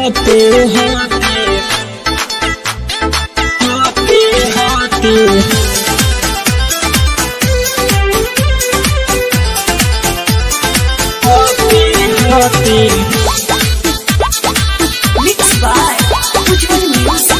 होते होते होते होते होते होते Mixed by Ujjwal Music.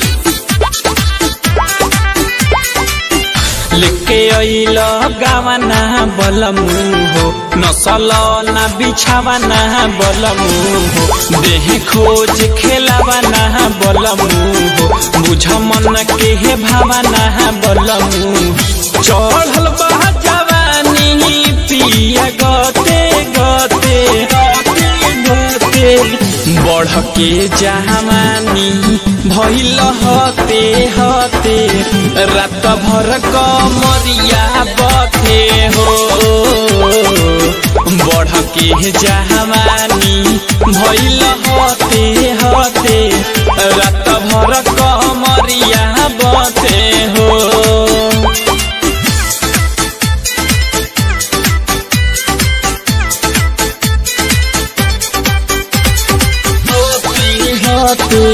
लेके अइल गावना बलमु हो नसल ना बिछावना बलमु हो देह खोज खेलावना बलमु हो बुझ मन के हे भावना बलमु चढ़ल बा जवानी पिया गते गते गते बढ़ के जहानी भइल हते हते रात भर कमरिया बथे हो बढ़ के जहानी भइल हते हते रात भर कमरिया बथे हो होती होती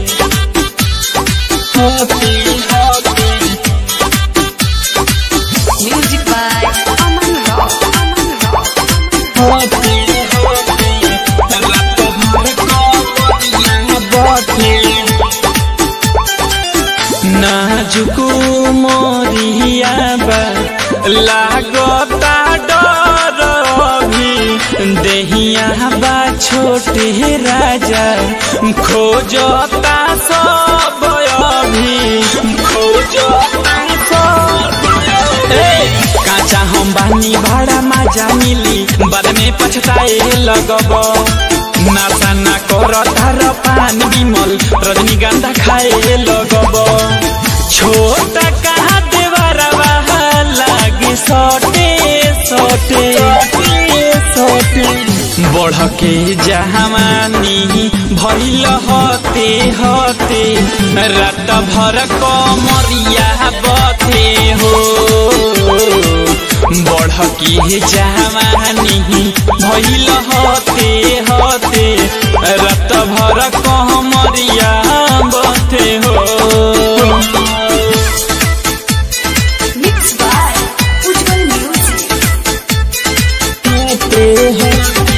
होती होती Music by Aman Rock. Aman Rock. होती होती रात भर कमरिया बथे नाजुक मोरिया बा लागता डर भी देहिया बा छोटे राजा खोजता सब अभी खोजता सब ए, काचा हम बानी भाड़ा माजा मिली बाद में पछताए लगब नासा ना कर तार पान बिमल रजनीगंधा खाए लगब छोटा कहा देवरवा लागे सटे सटे सटे बढ़ के जहानी भइल हते हते रात भर कमरिया बथे हो बढ़ के जहानी भइल हते हते रात भर कमरिया बथे हो Mixed by Ujjwal Music. होते होते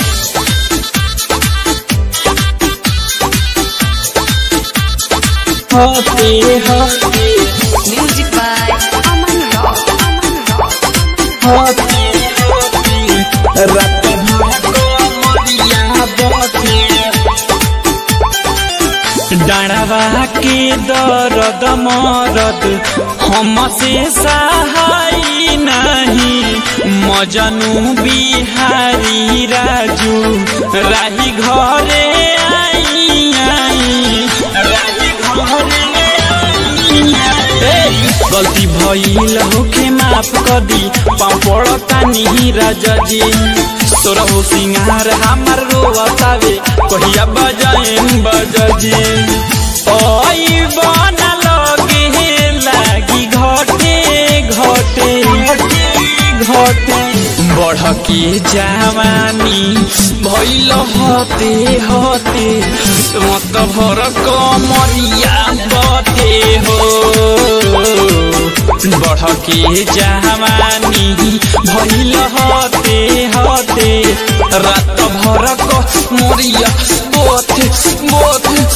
होते होते Music by Aman Rock. Aman Rock. होते होते रात भर कमरिया बथे डाँडवा के दर्द मरद हमसे सहाय नहीं मजनू बिहारी राजू राही घरे आई आई राही घरे आई गलती भइल होखे माफ कदी पापड़ तानी राजा जी तोरा हो सिंगार हमार रोवतावे कहिया बजाएम बजाजी ओई बना लगे लागी घटे घटे घटे बढ़ के जवानी भइल हते हते मत भर कमरिया बथे हो बढ़ के जवानी भइल हते हते रात भर कमरिया बथे बथे